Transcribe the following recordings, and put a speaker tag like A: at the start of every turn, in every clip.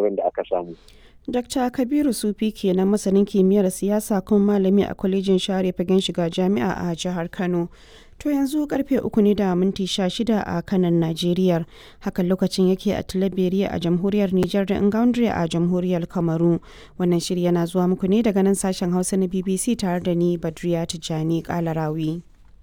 A: nasarorin da aka samu.
B: Dr. Kabiru Sufi kenan masanin kimiyyar siyasa kuma malami a kwalejin share fagen shiga jami'a a jihar Kano. To yanzu karfe uku ne da minti sha shida a kanan Najeriya. Hakan lokacin yake a Tilaberiya a jamhuriyar Nijar da Ingaundre a jamhuriyar Kamaru. Wannan shiri yana zuwa muku ne daga nan sashen Hausa na BBC tare da ni Badriya Tijjani Kalarawi.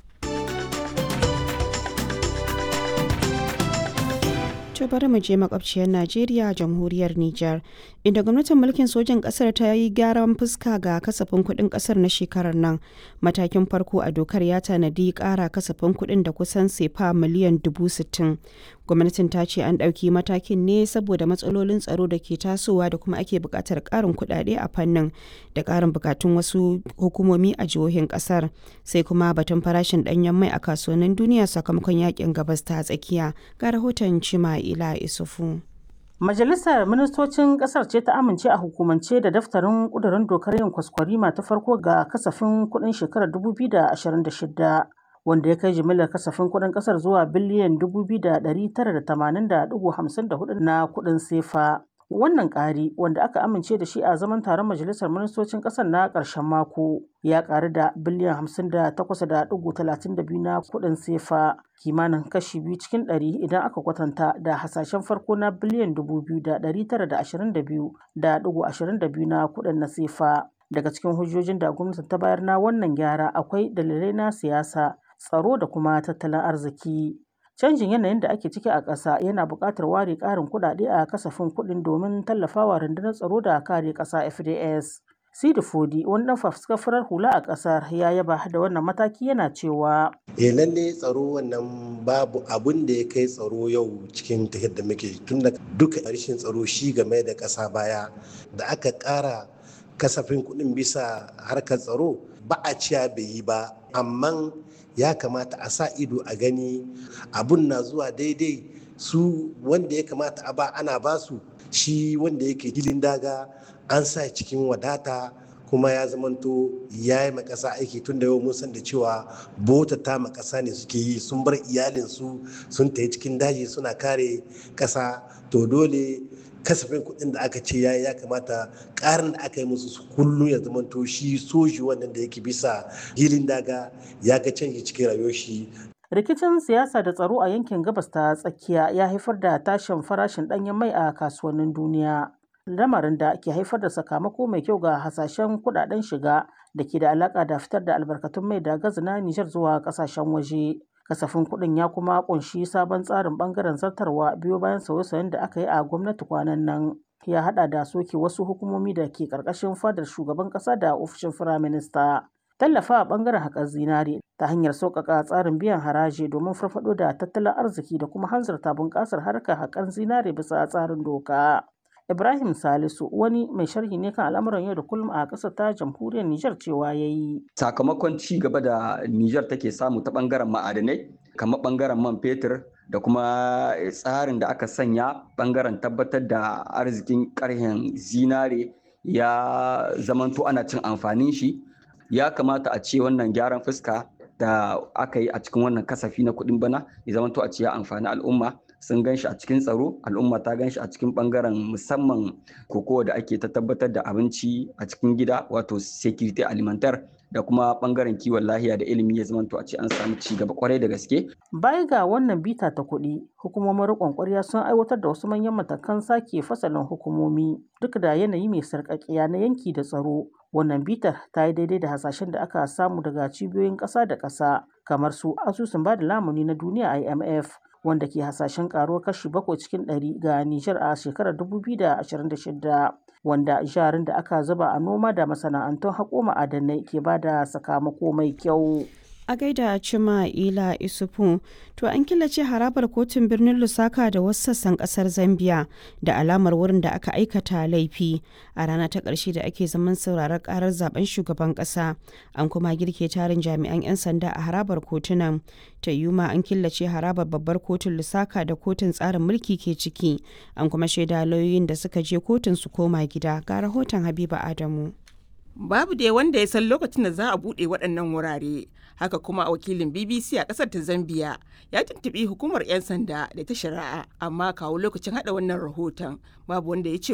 B: To bari mu je makwabciyar Najeriya jamhuriyar Nijar inda gwamnatin mulkin sojan kasar ta yi gyaran fuska ga kasafin kuɗin kasar na shekarar nan. Matakin farko a dokar ya tanadi ƙara kasafin kuɗin da kusan sefa miliyan dubu sittin. Gwamnatin ta ce an ɗauki matakin ne saboda matsalolin tsaro da ke tasowa da kuma ake buƙatar ƙarin kuɗaɗe a fannin da ƙarin buƙatun wasu hukumomi a jihohin ƙasar. Sai kuma batun farashin ɗanyen mai a kasuwannin duniya sakamakon yakin gabas ta tsakiya. Ga rahoton Cima Ila Isufu.
C: Majalisar Ministocin Ƙasar ce ta amince a hukumance da daftarin ƙudurin dokar yin kwaskwarima ta farko ga kasafin kuɗin shekarar 2026 wanda ya kai jimillar kasafin kuɗin ƙasar zuwa biliyan 2,980.54 na kuɗin sefa. Wannan ƙari wanda aka amince da shi a zaman taron Majalisar Ministocin ƙasar na ƙarshen mako ya ƙaru da biliyan 58.32 na kuɗin sefa kimanin kashi biyu cikin ɗari idan aka kwatanta da hasashen farko na biliyan 2,922.22 na kuɗin na sefa. Daga cikin hujjojin da gwamnati ta bayar na wannan gyara akwai dalilai na siyasa, tsaro da kuma tattalin arziki. Canjin yanayin da ake ciki a ƙasa yana buƙatar ware ƙarin kuɗaɗe a kasafin kuɗin domin tallafawa rundunar tsaro da kare ƙasa FDS. Sidi Fodi wani ɗan fafuskar farar hula a ƙasar ya yaba da wannan mataki yana cewa.
D: E lalle tsaro wannan babu abun da ya kai tsaro yau cikin tafiyar da muke tun da duka rashin tsaro shi game da ƙasa baya da aka ƙara kasafin kuɗin bisa harkar tsaro ba a ciya bai yi ba amma ya kamata a sa ido a gani abun na zuwa daidai su wanda ya kamata a ba ana basu shi wanda yake hilin daga an sa cikin wadata kuma ya zamanto ya yi makasa aiki tun da yau mun san da cewa bota ta makasa ne suke yi sun bar iyalinsu sun tafi cikin daji suna kare kasa to dole kasafin kuɗin da aka ce ya ya kamata ƙarin da aka yi musu kullum ya zamanto shi soji wannan da yake bisa hilin daga ya ga canji cikin rayuwar shi
C: rikicin siyasa da tsaro a yankin gabas ta tsakiya ya haifar da tashin farashin ɗanyen mai a kasuwannin duniya lamarin da ke haifar da sakamako mai kyau ga hasashen kudaden shiga da ke da alaka da fitar da albarkatun mai da gazi na Nijar zuwa kasashen waje. Kasafin kuɗin ya kuma kunshi sabon tsarin bangaren zartarwa biyo bayan sauye-sauyen da aka yi a gwamnati kwanan nan. Ya hada da soke wasu hukumomi da ke karkashin fadar shugaban kasa da ofishin firaminista. Tallafa a bangaren haƙar zinare ta hanyar sauƙaƙa tsarin biyan haraji domin farfaɗo da tattalin arziki da kuma hanzarta bunƙasar harkar haƙar zinare bisa tsarin doka. Ibrahim Salisu wani mai sharhi ne kan al'amuran yau da kullum a ƙasar ta jamhuriyar Nijar cewa ya yi.
E: Sakamakon ci gaba da Nijar take samu ta ɓangaren ma'adanai, kamar ɓangaren man fetur da kuma tsarin da aka sanya ɓangaren tabbatar da arzikin ƙarhen zinare ya zamanto ana cin amfanin shi. Ya kamata a ce wannan gyaran fuska da aka yi a cikin wannan kasafi na kuɗin bana ya zamanto a ce ya amfani al'umma. sun gan shi a cikin tsaro al'umma ta gan shi a cikin bangaren musamman kokowa da ake ta tabbatar da abinci a cikin gida wato security alimentar da kuma bangaren kiwon lahiya da ilimi ya zamanto a ce an samu ci gaba kwarai da gaske.
C: Baya ga wannan bita ta kuɗi, hukumomin riƙon ƙwarya sun aiwatar da wasu manyan matakan sake fasalin hukumomi duk da yanayi mai sarƙaƙiya na yanki da tsaro. Wannan bitar ta yi daidai da hasashen da aka samu daga cibiyoyin ƙasa da ƙasa kamar su asusun ba da lamuni na duniya IMF wanda ke hasashen karuwar kashi bakwai cikin ɗari ga Nijar a shekarar 2026 wanda jarin da aka zuba a noma da masana'antun haƙo ma'adanai ke ba da sakamako mai kyau.
B: A gaida Cima Ila Isufu, to an killace harabar kotun birnin Lusaka da wasu sassan kasar Zambia da alamar wurin da aka aikata laifi a rana ta ƙarshe da ake zaman sauraron karar zaben shugaban ƙasa. An kuma girke tarin jami'an 'yan sanda a harabar kotunan. Ta yuma an killace harabar babbar kotun Lusaka da kotun tsarin mulki ke ciki. An kuma shaida lauyoyin da suka je kotun su koma gida. Ga rahoton Habiba Adamu.
F: Babu dai wanda ya san lokacin da za a buɗe waɗannan wurare. Haka kuma wakilin BBC a ƙasar ta Zambia ya tuntuɓi hukumar 'yan sanda da ta shari'a amma kawo lokacin haɗa wannan rahoton babu wanda ya ce